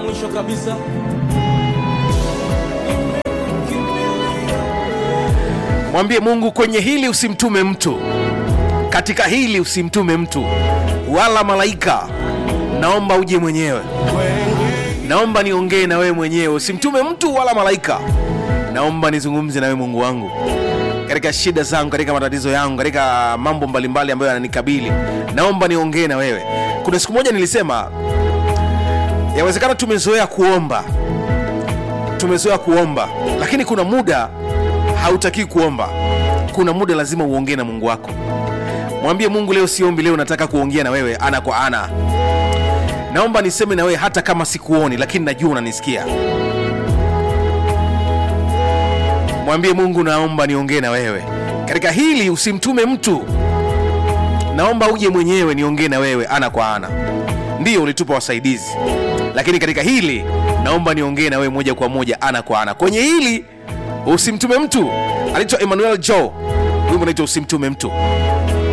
mwisho kabisa mwambie mungu kwenye hili usimtume mtu katika hili usimtume mtu wala malaika naomba uje mwenyewe naomba niongee na wewe mwenyewe usimtume mtu wala malaika naomba nizungumze na wewe mungu wangu katika shida zangu katika matatizo yangu katika mambo mbalimbali ambayo yananikabili naomba niongee na wewe kuna siku moja nilisema yawezekana tumezoea kuomba tumezoea kuomba lakini kuna muda hautakii kuomba kuna muda lazima uongee na mungu wako mwambie mungu leo siombi leo nataka kuongea na wewe ana kwa ana naomba niseme na wewe hata kama sikuoni lakini najua unanisikia mwambie mungu naomba niongee na wewe katika hili usimtume mtu naomba uje mwenyewe niongee na wewe ana kwa ana ndiyo ulitupa wasaidizi lakini katika hili naomba niongee na wewe moja kwa moja ana kwa ana kwenye hili usimtume mtu anaitwa emmanuel jo wimbo unaitwa usimtume mtu